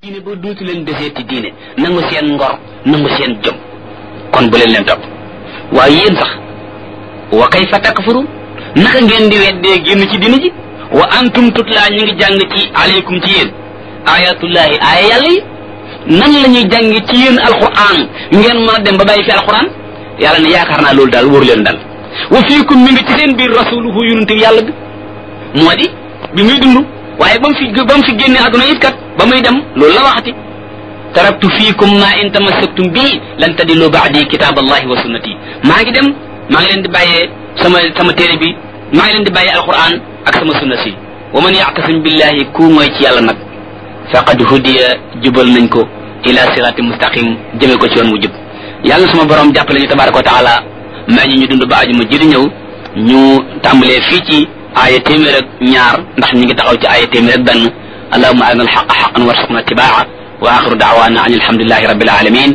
diine ba duutu leen deseeti diine nangu seen ngor nangu seen jom kon bu leen leen topp waaye yéen sax wa kayfa takfurun naka ngeen di weddee génn ci diine ji wa antum tutlaa ñu ngi jàng ci aleykum ci yéen ayatullahi aaya yàlla yi nan la ñuy jàng ci yéen alquran ngeen mën a dem ba bàyyi fi alquran yàlla ne yaakaar naa loolu daal wóoru leen dal wa fiikum mi ngi ci seen biir rasuluhu yonente yàlla bi moo di bi muy dund waaye ba mu fi ba mu fi génne àdduna it kat ba muy dem loolu la waxati taraktu fiikum ma in tamassaktum bii lan tadillu baadi kitab allahi wa sunnati maa ngi dem maa ngi leen di bàyyee sama sama téere bi maa ngi leen di bàyyee alquran ak sama sunna si wa man yactasim billahi ku mooy ci yàlla nag faqad hudiya jubal nañ ko ila sirati mustaqim jëme ko ci yoon wu jub yàlla sama borom jàppale ñu tabaraka wa taala maa ñi ñu dund ba aju ma jëri ñëw ñu tàmbalee fii ci aaya téeméer ak ñaar ndax ñu ngi taxaw ci aaya téeméer ak benn allahuma arina alxaqa xaqan warsuqna tibaa wa axiru daawana an alhamdulilahi rabbil alamin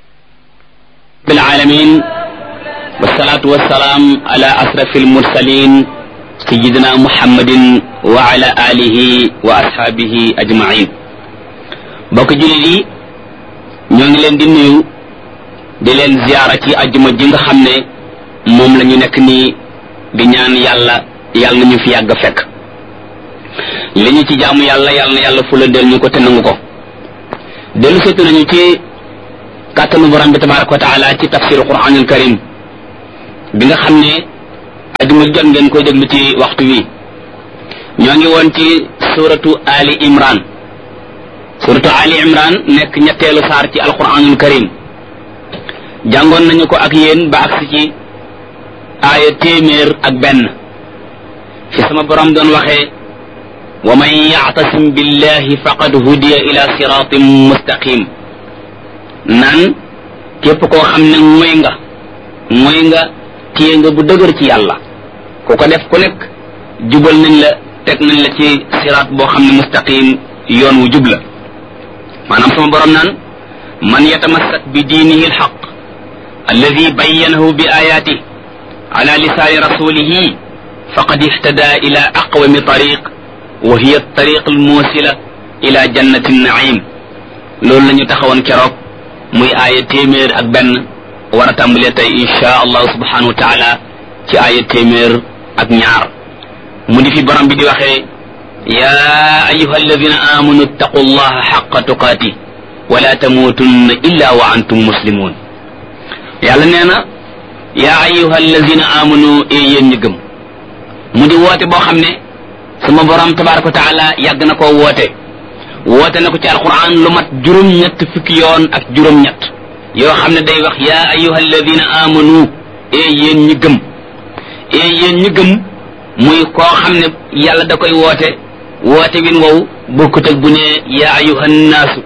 rabbil alamin wassalatu wassalaam ala asrafi almursalin sayidina muhammadin wa ala alihi wa ashaabihi ajmain bokk jullit yi ñoo ngi leen di nuyu di leen ziyaara ci ajjuma ji nga xam ne moom la ñu nekk nii di ñaan yàlla yàlla na ñu fi yàgg fekk li ñu ci jaamu yàlla yàlla na yàlla fula del ñu ko te nangu ko dellu seetu nañu ci kàttanu borom bi tabaraka wa taala ci tafsiru quranul karim bi nga xam ne ajuma jot ngeen koy déglu ci waxtu wi ñoo ngi woon ci suratu ali imran suratu ali imran nekk ñetteelu saar ci alquranul karim jàngoon nañu ko ak yéen ba agsi ci aaya téeméer ak benn fi sama borom doon waxee wa man yactasim billahi faqad hudiya ila siratin mustaqim naan képp koo xam ne mooy nga mooy nga téye nga bu dëgër ci yàlla ku ko def ku nekk jubal nañ la teg nañ la ci siraat boo xam ne mustaqim yoon wu jub la maanaam sama borom naan man yatamassak bi diinihi alxaq alladi bayyanahu bi ayaatih ala lisaani rasulihi faqad ihtada ila aqwami tariq wa hiya tariq almuusila ila jannati naim loolu la ñu taxawoon keroog muy aaya téeméer ak benn war a tàmbalee tey insha allahu subhanahu wa taala ci aaya téeméer ak ñaar mu di fi borom bi di waxee ya ayuha alladina amanu ittaqu allaha xaqa tuqaati wala tamuutunna illa wa antum muslimun yàlla nee na yaa ayuha alladina amanu e yéen ñi gëm mu di woote boo xam ne sama borom tabaraka wa taala yàgg na koo woote woote na ko ci alquran lu mat juróom-ñett fukki yoon ak juróom-ñett yoo xam ne day wax yaa ayuha alladina amanu e yéen ñi gëm e yéen ñi gëm muy koo xam ne yàlla da koy woote woote win wow bokkut ak bu ne yaa ayuha nnaasu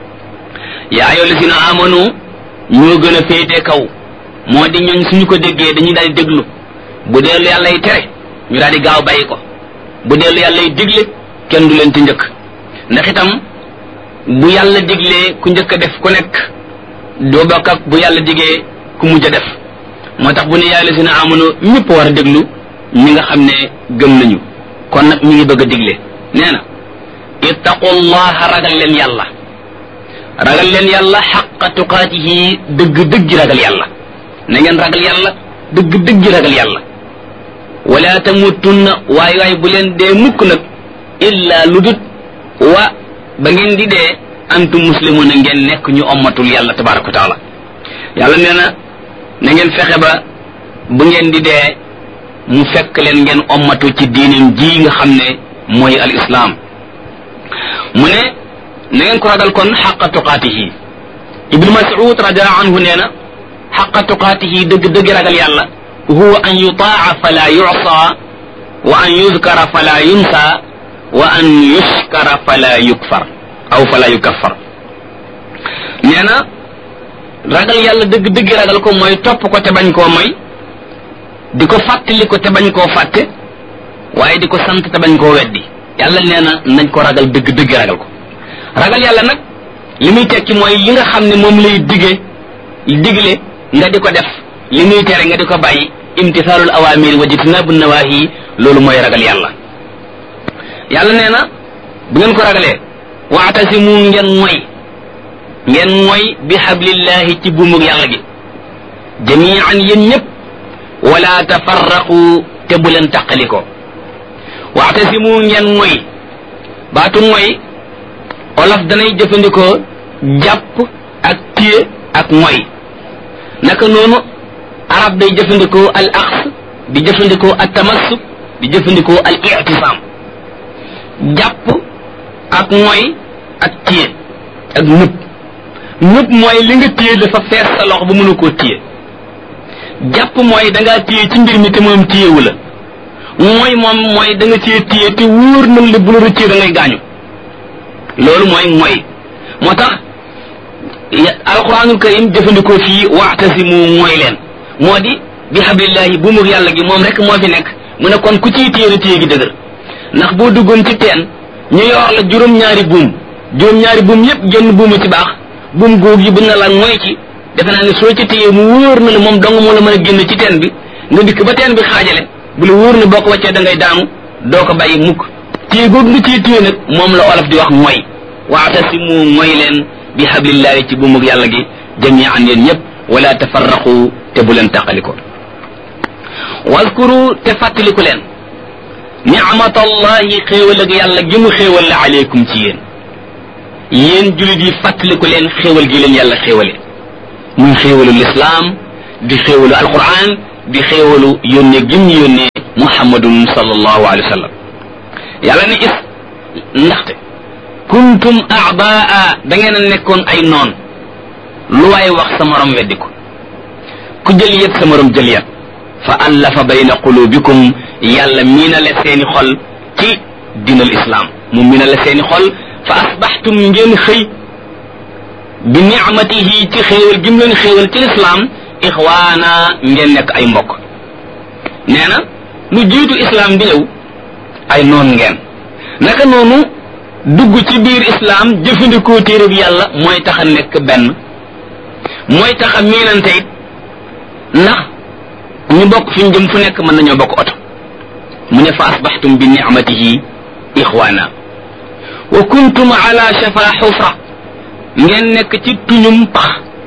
yaa ayuha alladina amanu ñoo gën a féete kaw moo di ñooñ suñu ko déggee dañuy daal di déglu bu dee lu yàlla yi tere ñu daal di gaaw bàyyi ko bu dee lu yàlla yi digle kenn du leen ci njëkk ndax itam bu yàlla diglee ku njëkk a def ku nekk doo bokk ak bu yàlla digee ku mujj a def moo tax bu ne yàlla si na amono ñëpp war a déglu ñi nga xam ne gëm nañu kon nag ñu ngi bëgg a digle nee na ittaqullaha ragal leen yàlla ragal leen yàlla xaqa tuqaatihi dëgg dëgg ragal yàlla na ngeen ragal yàlla dëgg dëgg ragal yàlla wala tamutunna waay waay bu leen dee mukk nag illa lu dut wa ba ngeen di dee antum muslimuna ngeen nekk ñu ommatul yàlla tabaraka wa taala yàlla nee na na ngeen fexe ba bu ngeen di dee mu fekk leen ngeen ommatu ci diinim ji nga xam ne mooy al islaam mu ne na ngeen ko ragal kon xaqa tuqaatihi ibnu mas'ud radiallahu anhu nee na xaqa tuqaatihi dëgg dëgg ragal yàlla huwa an yutaa fala yusa wa an yuzkara fala yunsa wa an yushkara fala yukfar aw fala yukaffar nee na ragal yàlla dëgg dëgg ragal ko mooy topp ko te bañ koo moy di ko fàttali ko te bañ koo fàtte waaye di ko sant te bañ koo weddi yàlla nee na nañ ko ragal dëgg dëgg ragal ko ragal yàlla nag li muy tekki mooy li nga xam ne moom lay dige digle nga di ko def li muy tere nga di ko bàyyi imtisaalul awaamir wa jitnaabu nawaahi loolu mooy ragal yàlla yàlla nee na bu ngeen ko ragalee waatasimu ngeen moy ngeen moy bi hablillahi ci buumug yàlla gi jamian yéen ñëpp wala tafarraqu te bu leen taqaliko waatasimu ngeen moy baatu moy olof danay jëfandikoo jàpp ak téye ak moy naka noonu arab day jëfandikoo al aqs di jëfandikoo al tamassuk di jëfandikoo al i'tisam jàpp ak moy ak téye ak nëb nëb mooy li nga téye dafa fees sa loxo ba mënu koo téye jàpp mooy da ngaa téye ci mbir mi te moom téyewu la mooy moom mooy da nga cee téye te wóor na li bu la rëccee da ngay gaañu loolu mooy mooy moo tax alquranul karim jëfandikoo fii waxtasimu mooy leen moo di bi hablillahi bu mu yàlla gi moom rek moo fi nekk mu ne kon ku ciy téye na téye gi dëgër ndax boo duggoon ci teen ñu yor la juróom-ñaari buum juróom-ñaari buum yépp génn buuma ci baax buum góog yi bu na la mooy ci defe naa ne soo ci téye mu wóor na la moom dong moo la mën a génn ci teen bi nga dikk ba teen bi xaajale bu la wóor ne boo ko wàccee da ngay daanu doo ko bàyyi mukk téye googu nga ciy téye nag moom la olof di wax mooy waatasimu mooy leen bi hablillahi ci buumug yàlla gi jamian yéen ñëpp wala tafarraqu te bu leen taqaliko waskuru te fàttaliku leen ni'matallahi xéewal ak yàlla gi mu xéewal la aleykum ci yéen yéen julit yi fàttaliku leen xéewal gi leen yàlla xéewale muy xéewalu lislaam di xéewalu alquran di xéewalu yónnee gim ñu yónnee muhammadun sallallahu alayhi wa sallam yàlla ne is ndaxte kuntum a'daa da ngeen a nekkoon ay noon lu waay wax sa morom weddi ko ku jël yet sa morom jël yet fa allafa bayna qulubikum yàlla miinale seeni xol ci dinal islam mu miinale seeni xol fa asbaxtum ngeen xëy bi nicmatihi ci xéewal gim leen xéewal ci lislaam ixwaana ngeen nekk ay mbokk nee na lu jiitu islam di ñëw ay noon ngeen naka noonu dugg ci biir islam jëfandikoo téere bi yàlla mooy tax a nekk benn mooy tax a miinante it ndax ñu bokk fi ñu jëm fu nekk mën nañoo bokk oto mu ne fa asbaxtum bi nicmatihi ixwaana wa kuntum ala shafa xufra ngeen nekk ci tuñum pax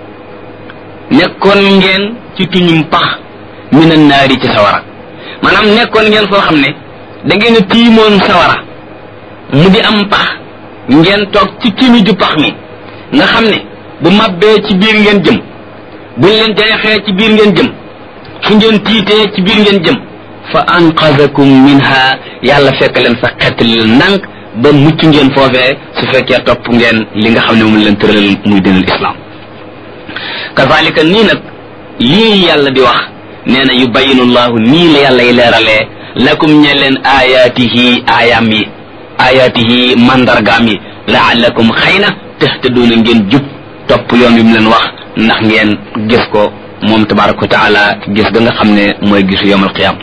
nekkoon ngeen ci tuñum pax mina naari ci sawara maanaam nekkoon ngeen foo xam ne da ngeen a tiimoon sawara mu di am pax ngeen toog ci timi ju pax mi nga xam ne bu mabbee ci biir ngeen jëm buñ leen jeexee ci biir ngeen jëm fu ngeen tiitee ci biir ngeen jëm fa anqadakum minha yàlla fekk leen fa xettali leen ndànk ba mucc ngeen foofee su fekkee topp ngeen li nga xam ne moom leen tëralal muy dinal islam kazalika nii nag lii yàlla di wax nee na yubayinu llahu nii la yàlla yi leeralee lakum ñe leen ayaatihi aayaam yi ayaatihi mandargaam yi laallakum xëy na tahtaduuna ngeen jub topp yoon wi mu leen wax ndax ngeen gis ko moom tabaraka wa taala gis ga nga xam ne mooy gisu yowmal qiyaam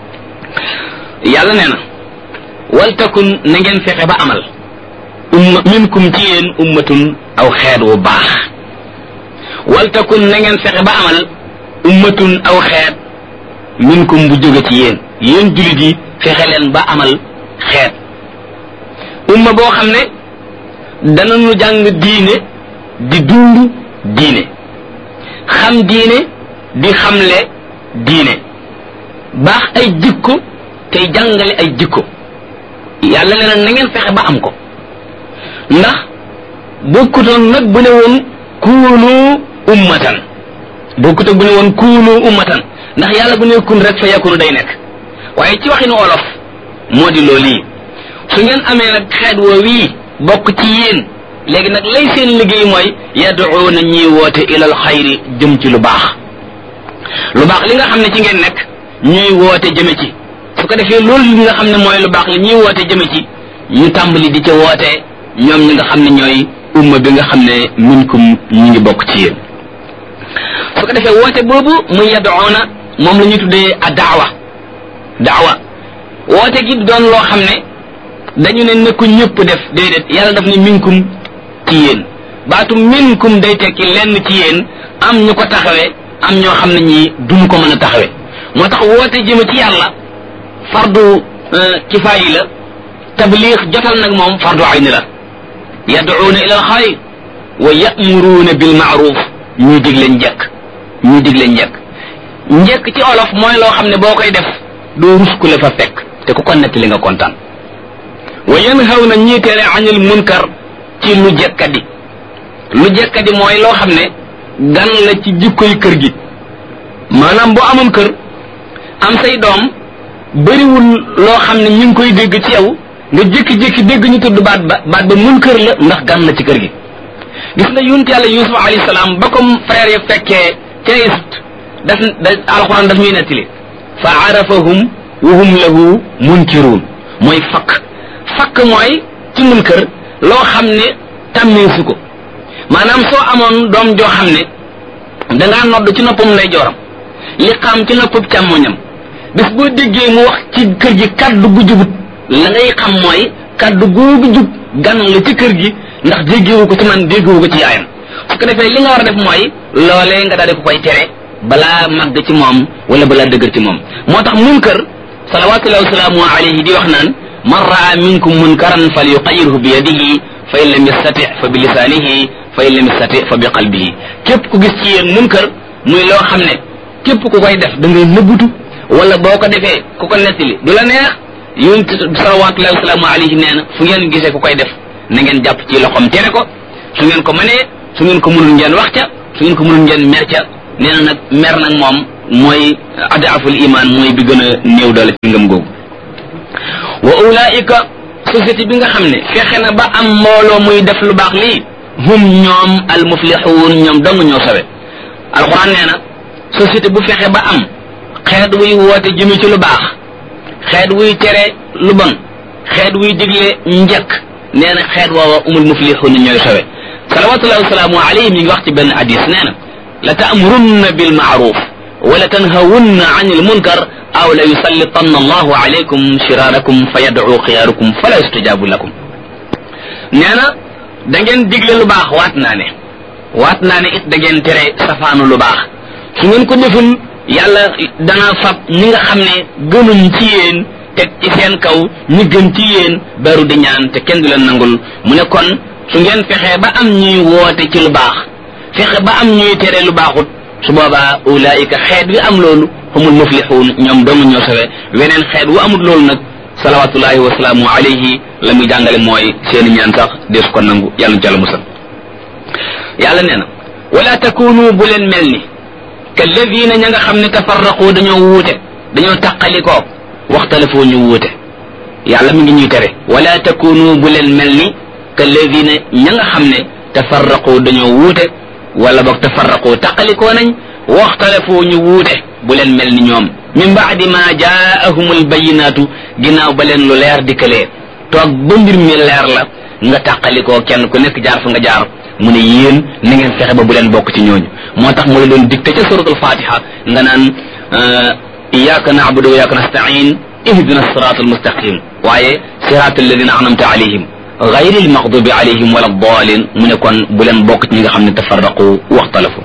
yàlla nee na waltakun na ngeen fexe ba amal umma minkum ci yéen ummatun aw xeet wu baax waltakun na ngeen fexe ba amal ummatun aw xeet minkum bu jóge ci yéen yéen jullit yi fexe leen ba amal xeet umma boo xam ne danañu jàng diine di dund diine xam diine di xamle diine baax ay jikko tey jàngale ay jikko yàlla nee na na ngeen fexe ba am ko ndax bokkutoon nag bu ne woon kuunu ummatan bokkut ak bu ne woon kuunu ummatan ndax yàlla bu ne kun rek fa yakunu day nekk waaye ci waxinu olof moo di loolu yi su ngeen amee nag xeet woo wii bokk ci yéen léegi nag lay seen liggéey mooy yaduuna ñiy woote ilal xayri jëm ci lu baax lu baax li nga xam ne ci ngeen nekk ñuy woote jëme ci su ko defee loolu li nga xam ne mooy lu baax la ñuy woote jëme ci ñu tàmbali di ca woote ñoom ñi nga xam ne ñooy umma bi nga xam ne minkum ñi ngi bokk ci yéen su ko defee woote boobu muy yaduuna moom la ñuy tuddee a daawa daawa woote gi doon loo xam ne dañu ne nekku ñëpp def déedéet yàlla daf ne minkum ci yéen baatu minkum day tekki lenn ci yéen am ñu ko taxawee am ñoo xam ne ñii duñu ko mën a taxawee moo tax woote jëme ci yàlla fardu kifaayi la tabliix jotal nag moom fardu ayni la yad'uuna ila alxayr wa ya'muruuna bil ma'ruf ñuy digle njekk ñuy digle njekk njekk ci olof mooy loo xam ne boo koy def doo rus ku la fa fekk te ku ko nettali nga kontaan wa yanhawna ñii tere anil munkar ci lu jekkadi lu jekkadi mooy loo xam ne gan la ci jikkoy kër gi maanaam boo amoon kër am say doom bëriwul loo xam ne ñu ngi koy dégg ci yow nga jékki-jékki dégg ñu tudd baat ba baat ba mun kër la ndax gan la ci kër gi gis nga yonent yàlla yusuf alayhi salaam ba comme frère ya fekkee ca Égypte daf da alxuraan daf ñuy nettali fa arafahum wa hum lahu munkiruun mooy fakk fakk mooy ci mun kër loo xam ne tàmmeesu ko maanaam soo amoon doom joo xam ne dangaa nodd ci noppam lay jooram li xam ci noppam càmmoñam bis boo déggee mu wax ci kër gi kaddu gu jubut la ngay xam mooy kaddu googu jub gan la ci kër gi ndax déggewu ko ci man déggewu ko ci yaayam su ko defee li nga war a def mooy loolee nga daal di ko koy tere balaa màgg ci moom wala balaa dëgër ci moom moo tax munkar salawatullahi wasalaamu alayhi di wax naan man raa minkum munkaran fal yuqayirhu bi yadihi fa in lam yastati fa bi lisaanihi fa in lam yastati fa bi qalbihi képp ku gis ci yéen munkar muy loo xam ne képp ku koy def da ngay nëbbutu wala boo ko defee ku ko nettali du la neex yonent salawatullahi wasalaamu alayhi nee na fu ngeen gisee ku koy def na ngeen jàpp ci loxoom tere ko su ngeen ko mënee su ngeen ko mënul ngeen wax ca su ngeen ko mënul ngeen mer ca nee na nag mer nag moom mooy adaaful iman mooy bi gën a néew doole ci ngëm googu wa ulaika société bi nga xam ne fexe na ba am mbooloo muy def lu baax lii hum ñoom al muflixuun ñoom dong ñoo sawe alquran nee na société bu fexe ba am xeet wuy woote jëme ci lu baax xeet wuy tere lu bon xeet wuy digle njëkk nee na xeet woowa umul muflixuun ñooy sawe salawatullahi wasalaamu alayhi mi ngi wax ci benn hadis nee na la taamurunna bil maaruf wala tanhawunna an il munkar aw la yusallitanna allahu alaykum shiraarakum fa yad'u xiyaarukum fala yustajabu lakum nee na da ngeen digle lu baax waat naa ne waat naa ne it da ngeen tere safaanu lu baax su ngeen ko deful yàlla dana fab ñi nga xam ne gënuñ ci yéen teg ci seen kaw ñi gën ci yéen beru di ñaan te kenn du leen nangul mu ne kon su ngeen fexee ba am ñuy woote ci lu baax fexe ba am ñuy tere lu baaxut su boobaa ulaayika xeet wi am loolu humul muflixuun ñoom dong ñoo sawe weneen xeet wu amul loolu nag salawatullahi wasalaamu alayhi la muy jàngale mooy seeni ñaan sax deesu ko nangu yàlla nu jàlla musal yàlla nee na wala takunu bu leen mel ni kalladina ña nga xam ne tafarraqu dañoo wuute dañoo taqalikoo waxtalafoo ñu wuute yàlla mi ngi ñuy tere wala takunu bu leen mel ni kalladina ña nga xam ne tafarraqu dañoo wuute wala boog tafarraqu taqalikoo nañ waxtalafoo ñu wuute bu leen mel ni ñoom min baadi ma jaahum albayinaatu ginnaaw ba leen lu leer dikkalee toog ba mbir mi leer la nga tàqalikoo kenn ku nekk jaar fa nga jaar mu ne yéen na ngeen fexe ba bu leen bokk ci ñooñu moo tax mu la doon dicté ca suratul fatiha nga naan iyyaka na'budu wa iyyaka nasta'in ihdina sirata almustaqim waaye sirata alladina anamta alayhim gayri almaghdubi alayhim wala dalin mu ne kon bu leen bokk ci ñi nga xam ne tafarraqu waxtalafu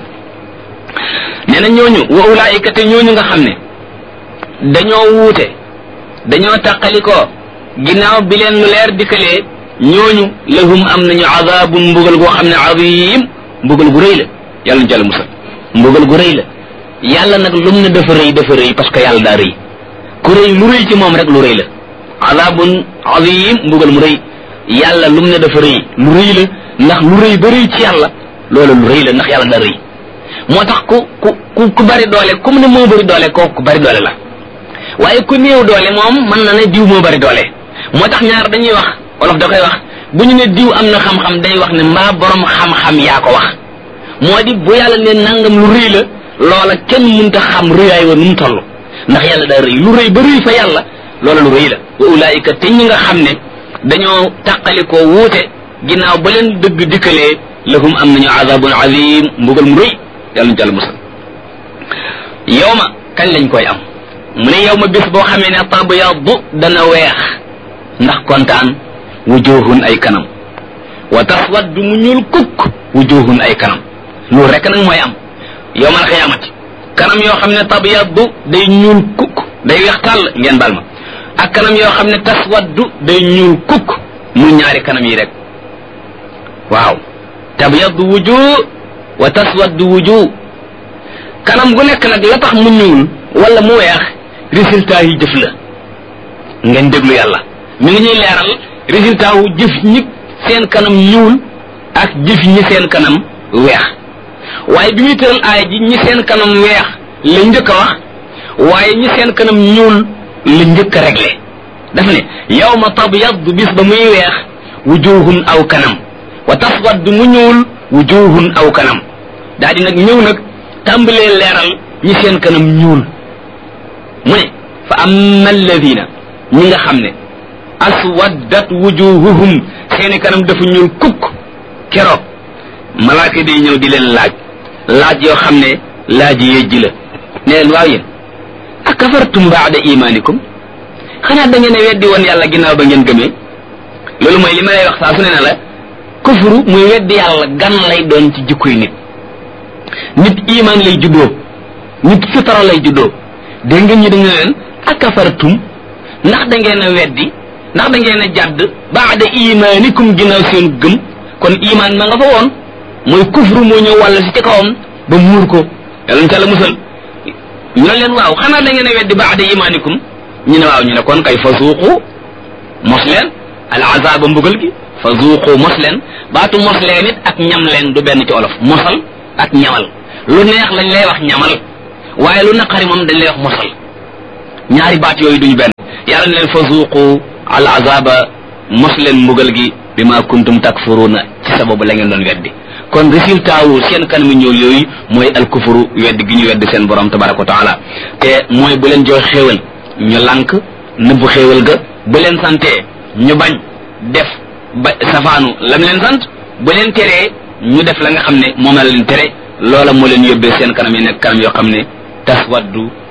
nee na ñooñu wa ulaayika te ñooñu nga xam ne dañoo wuute dañoo taqalikoo ginnaaw bi leen lu leer dikkalee ñooñu lahum am nañu azabun mbugal goo xam ne azim mbugal gu rëy la yàlla ñu jàll musal mbugal gu rëy la yàlla nag lum ne dafa rëy dafa rëy parce que yàlla daa rëy ku rëy lu rëy ci moom rek lu rëy la azabun azim mbugal mu rëy yàlla lum ne dafa rëy lu rëy la ndax lu rëy ba rëy ci yàlla loolu lu rëy la ndax yàlla daa rëy moo tax ku ku ku bari doole comme ne moo bari doole kooku ku bari doole la waaye ku néew doole moom mën na ne diw moo bari doole moo tax ñaar dañuy wax wolof da koy wax bu ñu ne diw am na xam-xam day wax ne mbaa borom xam-xam yaa ko wax moo di bu yàlla ne nangam lu rëy la loola kenn mënta xam rëyaay wa nu mu toll ndax yàlla daa rëy lu rëy ba rëy fa yàlla loola lu rëy la wa ulaayika te ñi nga xam ne dañoo tàqalikoo wuute ginnaaw ba leen dëgg dikkalee lahum am nañu azabun azim mbugal mu rëy yàlla ñu jàll musal yow ma kañ lañ koy am mu ne yow ma bis boo xamee ne tabyaddu dana weex ndax kontaan wujuhun ay kanam wa taswaddu mu ñuul kukk wujuhun ay kanam loolu rek nag mooy am yow mal xiyaamati kanam yoo xam ne tabyaddu day ñuul kukk day weex tàll ngeen bal ma ak kanam yoo xam ne taswaddu day ñuul kukk mu ñaari kanam yi rek waaw tabyaddu wujuh wa taswaddu wujuh kanam gu nekk nag la tax mu ñuul wala mu weex résultat yi jëf la ngeen déglu yàlla mi ngi ñuy leeral résultat wu jëf ñi seen kanam ñuul ak jëf ñi seen kanam weex waaye bi muy tëral aaya ji ñi seen kanam weex la njëkk a wax waaye ñi seen kanam ñuul la njëkk a réglé daf ne yawma tabyaddu bis ba muy weex wujuhun aw kanam wa taswaddu mu ñuul wujuhun aw kanam daa di nag ñëw nag tàmbalee leeral ñi seen kanam ñuul mu ne fa amma alladina ñi nga xam ne aswaddat wujuhuhum seeni kanam dafa ñuul kukk keroog malaaka day ñëw di leen laaj laaj yoo xam ne laaj yejji la ne leen waaw yéen akafartum baada imanikum xanaa da ngeen a weddi woon yàlla ginnaaw ba ngeen gëmee loolu mooy li ma lay wax saa su ne na la kufru muy weddi yàlla gan lay doon ci jikkoy nit nit iman lay juddoo nit fitara lay juddoo dégg ngeen ñi dañu leen akafartum ndax da ngeen a weddi ndax da ngeen a jàdd baada imanikum ginnaaw seen gëm kon iman ma nga fa woon mooy kufru moo ñëw wàll si ci kawam ba muur ko yàlla ca la musal ñu ne leen waaw xanaa da ngeen a weddi baada imanikum ñu ne waaw ñu ne kon kay fa suuqu mos leen al azaba mbugal gi fa zuuqu mos leen baatu mos leen it ak ñam leen du benn ci olof mosal ak ñamal lu neex lañ lay wax ñamal waaye lu naqari moom dañ lay wax mosal ñaari baat yooyu duñu benn yàlla ne leen fa zuuqu al azaba mos leen mbugal gi bi ma kuntum takfuruna ci sababu la ngeen doon weddi kon résultat wu seen kanamu ñëw yooyu mooy al kufuru weddi gi ñu weddi seen borom tabaraka wa taala te mooy bu leen jox xéewal ñu lànk nëbbu xéewal ga bu leen santee ñu bañ def ba safaanu lam leen sant bu leen teree ñu def la nga xam ne moom la leen tere loola moo leen yóbbee seen kanam yi nekk kanam yoo xam ne taswaddu